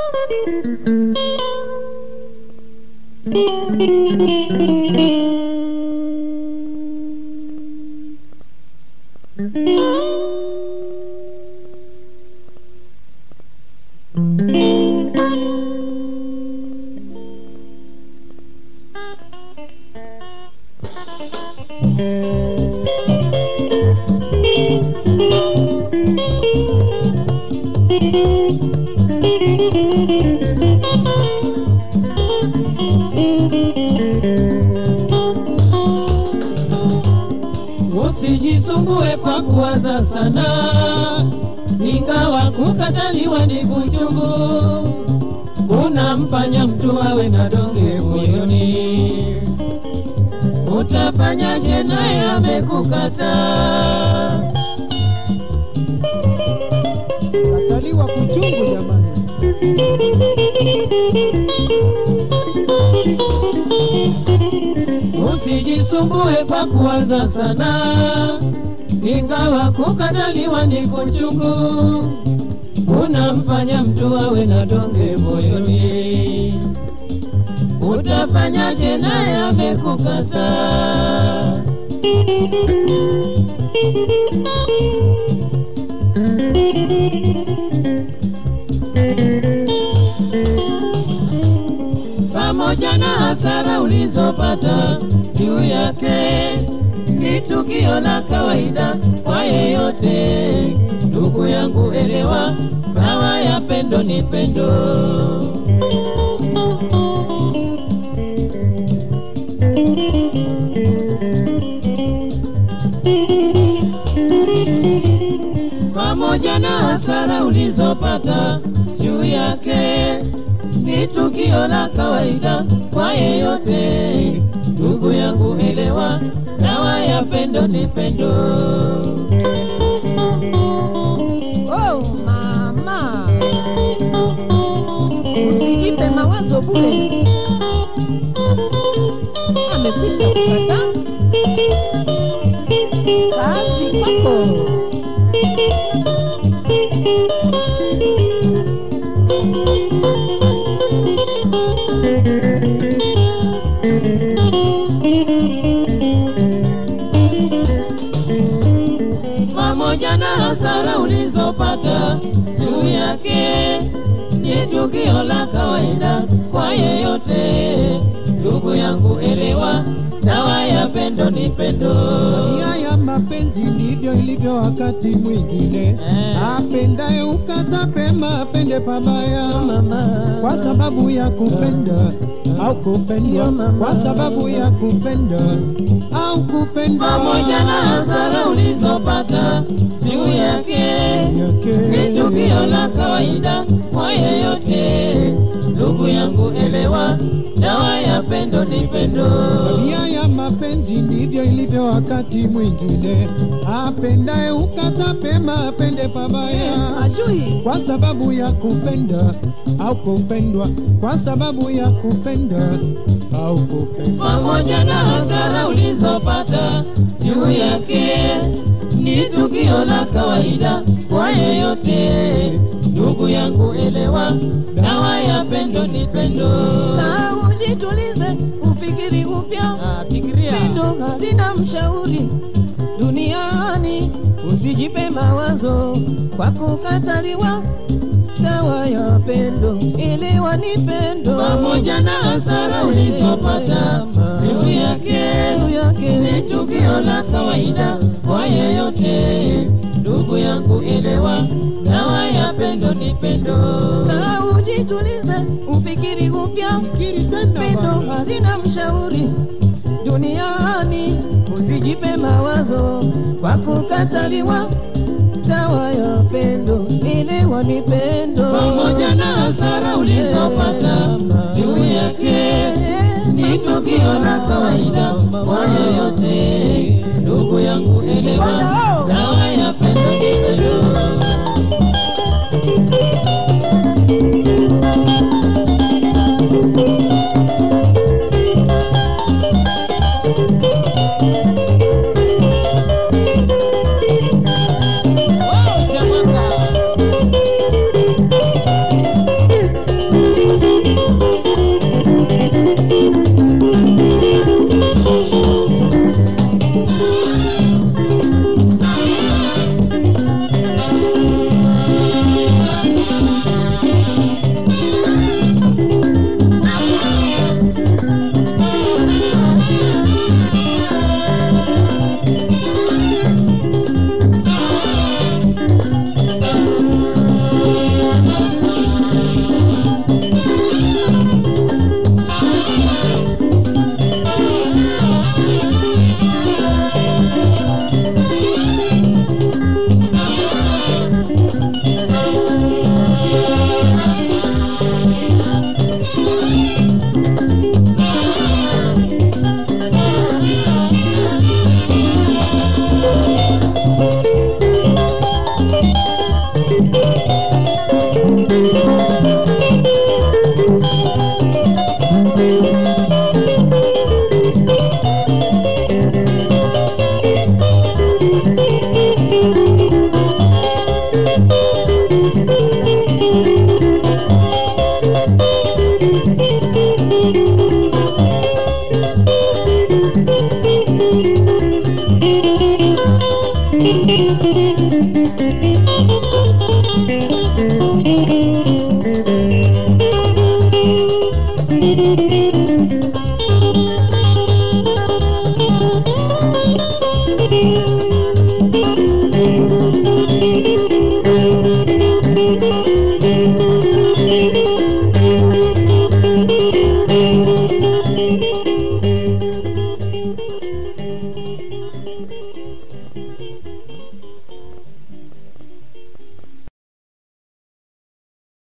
Usijisumbue kwa kuwaza sana, ingawa kukataliwa ni kuchungu, kunamfanya mtu awe na donge moyoni. Utafanyaje naye amekukataa? Kataliwa kuchungu jamani. Usijisumbue kwa kuwaza sana, ingawa kukataliwa ni kuchungu, kunamfanya mtu awe na donge moyoni. Utafanyaje naye amekukataa? pamoja na hasara ulizopata juu yake, ni tukio la kawaida kwa yeyote. Ndugu yangu, elewa, dawa ya pendo ni pendo. pamoja na hasara ulizopata juu yake, ni tukio la kawaida kwa yeyote. Ndugu yangu, elewa, dawa ya pendo ni pendo. Oh, mama, usijipe mawazo bure. Amekwisha kukata kazi kwako. pamoja na hasara ulizopata juu yake, ni tukio la kawaida kwa yeyote. Ndugu yangu, elewa, dawa ya pendo ni pendo. Nia ya mapenzi ndivyo ilivyo wakati mwingine. Eh. Apendaye ukata pema, apende pabaya. Mama, kwa sababu ya kupenda au kupendwa, kwa sababu ya kupenda au kupendwa. pamoja na hasara ulizopata juu yake, ni tukio la kawaida kwa yeyote. Ndugu yangu, elewa, dawa ya pendo ni pendo. Nia ya mapenzi ndivyo ilivyo wakati mwingine. Apendaye ukata pema, apende pabaya. Ajui kwa sababu ya kupenda au kupendwa, kwa sababu ya kupenda au kupendwa. pamoja na hasara ulizopata juu yake, ni tukio la kawaida kwa yeyote. Ndugu yangu, elewa, dawa ya pendo ni pendo. na ujitulize, ufikiri upya. Pendo halina mshauri duniani, usijipe mawazo kwa kukataliwa. Dawa ya pendo elewa ni pendo, pamoja na hasara ulizopata juu yake, juu yake ni tukio la kawaida kwa yeyote. Ndugu yangu, elewa, dawa ya pendo ni pendo. na ujitulize, ufikiri upya. Fikiri tena Pendo bwana. halina mshauri duniani, usijipe mawazo kwa kukataliwa. Dawa ya pendo elewa ni pendo, pamoja na hasara ulizopata juu yake, ni tukio la kawaida kwa yeyote. Ndugu yangu, elewa,